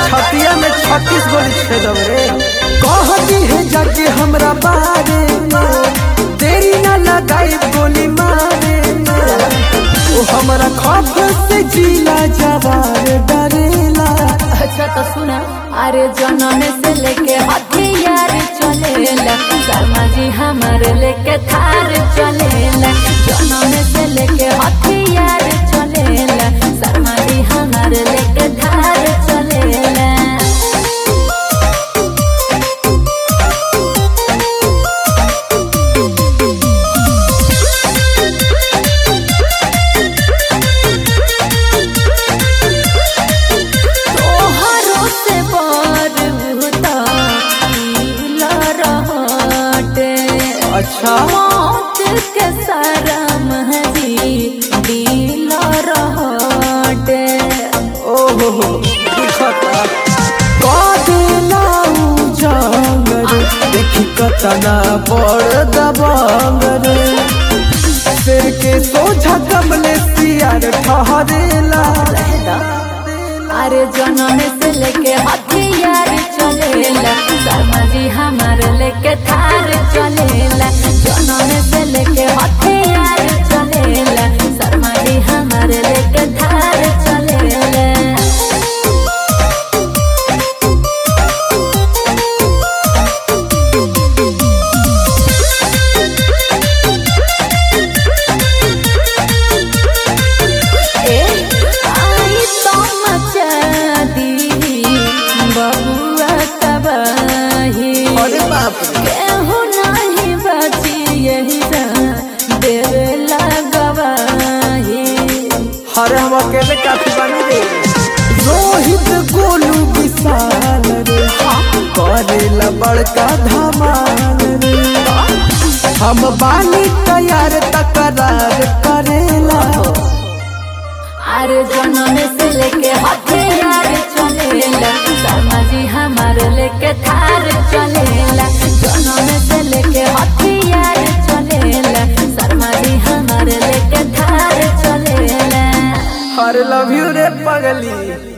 छतिया में छत्तीस गोली छेदब रे कहती है जाके हमरा बारे में देरी न लगाई गोली मारे में ओ हमरा खौफ से जिला जवार डरेला अच्छा तो सुना अरे जनम से लेके हथियार चलेला शर्मा जी हमारे लेके थार चलेला जनम से लेके हथियार चलेला शर्मा जी हमारे लेके थार चलेला तोहरो से बर भूता पीला रहटे अच्छा मौत के शरम जी दिला रहटे ओहो हो दिखता कदेला उजांग रे देखी कतना बड़ दबंग रे सिर के सोझा कमले सियार ठहरेला अरे जनम से लेके हथियार चलेला शर्मा जी हमारे लेके थार चलेला जनम से लेके हथियार चलेला शर्मा जी हमारे लेके थार चलेला ए, आई तो मचा दी बबुआ तबाही अरे बाप रे केहू नहीं बची यही देवे लगवाही अरे हम अकेले काफी बनी रे रोहित गोलू विशाल रे करेला बड़का धमाल रे हम बानी तैयार तकरार करेला अरे जनम से लेके हथियार चलेला शर्मा जी हमारे लेके थार चलेला जनम से लेके हथियार चलेला शर्मा जी हमारे लेके थार चलेला अरे लव यू रे पगली